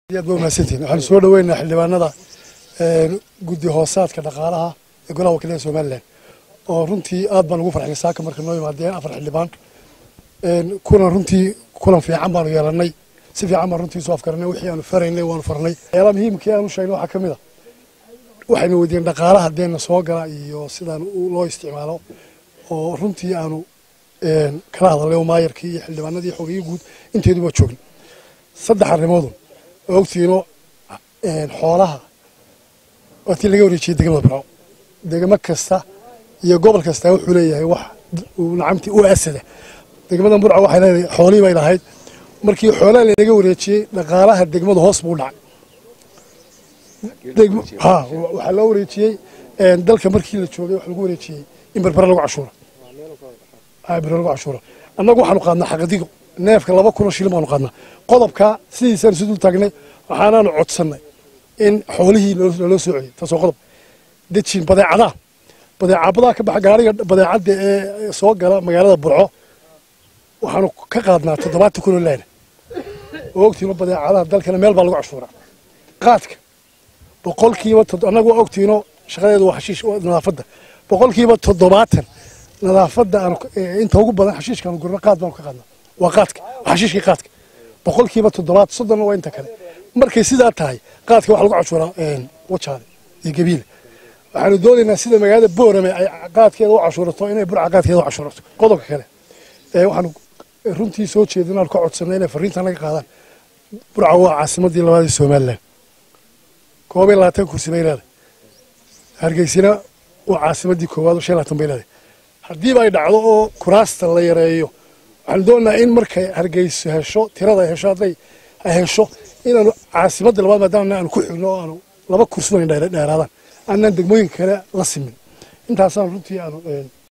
aad ba umahadsantihin waxaanu soo dhaweynaa xildhibaanada guddi hoosaadka dhaqaalaha ee golaha wakiilada somalilan oo runtii aad baan ugu farxnay saaka marka noo yimaadeen afar xildhibaan kulan runtii kulan fiican baanu yeelanay si fiican baan runtii soo afkaranay wixii aanu faraynay waanu farnay waxyaalaha muhiimkii aanu sheegnay waxaa ka mid a waxaynu weydiiyeen dhaqaalaha deena soo gala iyo sidaan loo isticmaalo oo runtii aanu kala hadalnay oo maayarkii iyo xildhibaanadii xogeyo guud inteedu waa joogna saddex arrimoodun oo ogtiino xoolaha waatii laga wareejiyey degmada burco degmo kasta iyo gobol kasta wuxuu leeyahay wax nacamtii u asada degmada burco waxay leedahay xoolihii bay lahayd markii xoolaha lanaga wareejiyey dhaqaalaha degmada hoos buu dhacay ha waxaa loo wareejiyey dalka markii la joogay waxa lagu wareejiyey in berbera lagu cashuuro berbera lagu cashuuro annagu waxaanu qaadnaa xaqadigo neefka laba kunoo shilin baanu qaadnaa qodobka sidiisaan isu dul taagnay waxaanaanu codsannay in xoolihii loloo soo celiyay taasoo qodob dejin badeecadaha badeecabadaa ka baxa gaariga badeecadda ee soo gala magaalada burco waxaanu ka qaadnaa toddobaatan kunoo laana oo ogtiino badeecadaha dalkana meel baa lagu cashuuraa qaadka boqolkiiba annagu waa ogtiino shaqadeedu waa xashiish nadaafadda boqolkiiba toddobaatan nadaafadda aanu inta ugu badan xashiishkaanu gurno qaad baanu ka qaadnaa waa qaadka waa xashiishkii qaadka boqolkiiba toddobaad soddonna waa inta kale markay sidaa tahay qaadka waxa lagu cashuuraa wajaale iyo gabiile waxaanu doonaynaa sida magaalada boorame ay qaadkeeda u cashuurato inay burca qaadkeeda u cashuurato qodobka kale waxaanu runtii soo jeedin aanu ka codsanay inay fariintan laga qaadaan burca waa caasimadii labaad ee somalilan koob iyo labaatan kursi bay leedahay hargeysina waa caasimadii koowaad oo shan labaatan bay leedahay haddiiba ay dhacdo oo kuraasta la yareeyo waxaanu doonaynaa in markay hargeyso hesho tirada hesho hadday ay hesho inaanu caasimadda labaad maadaama aanu ku xigno oo aanu laba kursi wan dheeraadaan aanaan degmooyinka kale la simin intaasaan runtii aanu